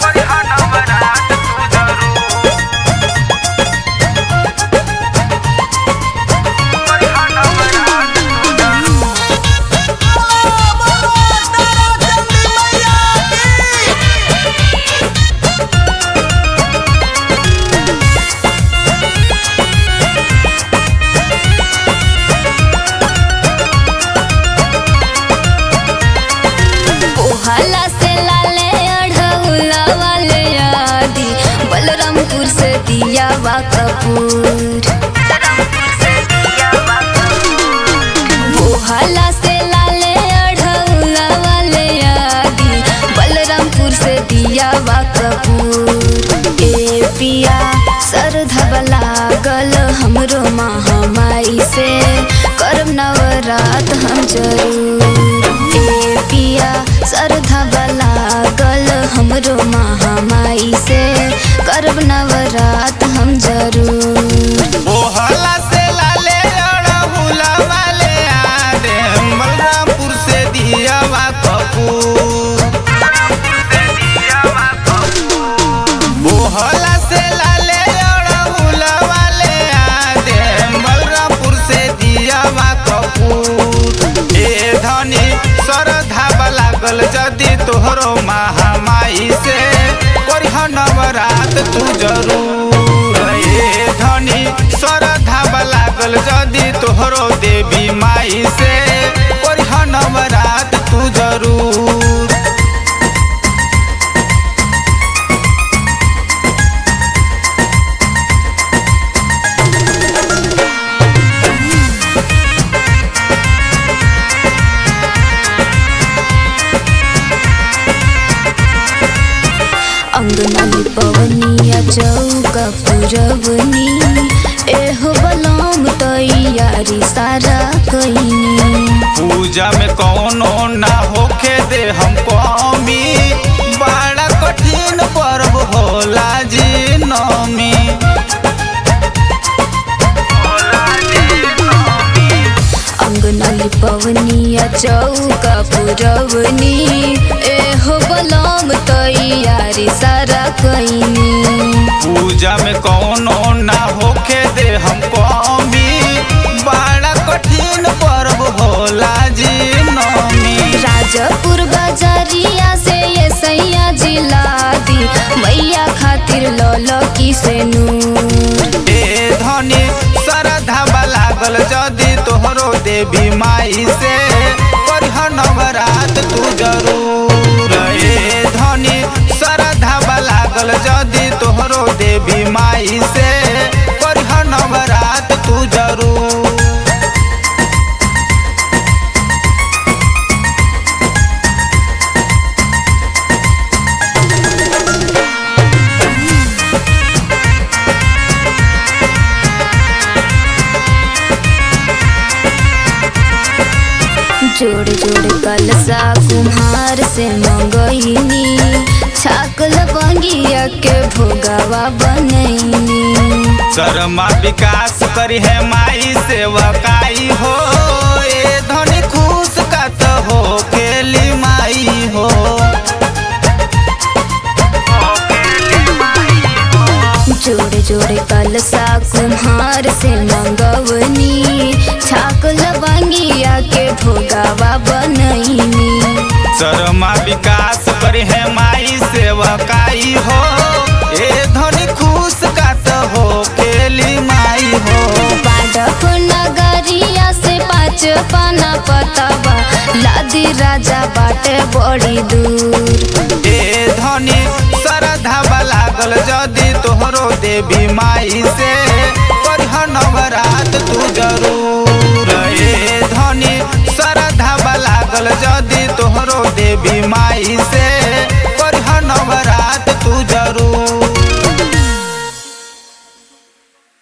ओहाला से लाले अढ़ौला वाले आदि बलरामपुर से दिया वा कपूर ओहाला से लाले अढ़ौला वाले आदि बलरामपुर से दिया वा कपूर ए पिया सरधब लागल हमरो महामाई से करम नवरात हम जरूर ए पिया सरधब लागल हमरो महामाई से करब नवरात हम जरूर ओहला से लाले अड़हुला वाले आदे बलरामपुर से दियावा कपूर ओहला से लाले अड़हुला वाले आदे बलरामपुर से दियावा कपूर ए धनी सरधा लागल जदि तोहरो महामाई से करिह नवरात तू जरूर ए धनी सरधा लागल जदि तोहरो देवी माई से करिह नवरात तू जरूर अंगनाली पवनिया चौका पुरवनी एहो बलम तैयारी सारा कईनी पूजा में कौनो ना होखे दे हम कमी बड़ा कठिन पर्व होला जी नमी अंगनाली पवनिया चौका पुरवनी एहो बलम तैयारी सारा कईनी पूजा में कौनो ना होखे दे हम कमी बड़ा कठिन पर्व होला जी नमी राजापुर बाजारिया से ये सैया जिला दी मैया खातिर लौलो की से नूर ए धनी सरधा लागल जदि तोहरो देवी माई से करिह नवरात तू जरूर ए धनी सरधा लागल जदि तोहरो देवी माई से करिह नवरात तू जरूर जोड़ जोड़ कलसा कुम्हार से मंगईनी छाकल बंगिया के भोगावा बनैनी शर्मा विकास करी है माई सेवकाई हो ए धनी खुश कत हो केली माई हो जोड़े जोड़े कलसा कुम्हार से मंगवनी छाकल बंगिया के भोगावा बनैनी शर्मा विकास करी है माई सेवकाई हो ए धनी खुश कत हो केली माई हो बाडक नगरिया से पाँच पाना पतवा लादी राजा बाटे बड़ी दूर ए धनी सरधा लागल जदि तोहरो देवी माई से करिह नवरात तू जरूर ए धनी सरधा लागल जदि तोहरो देवी माई से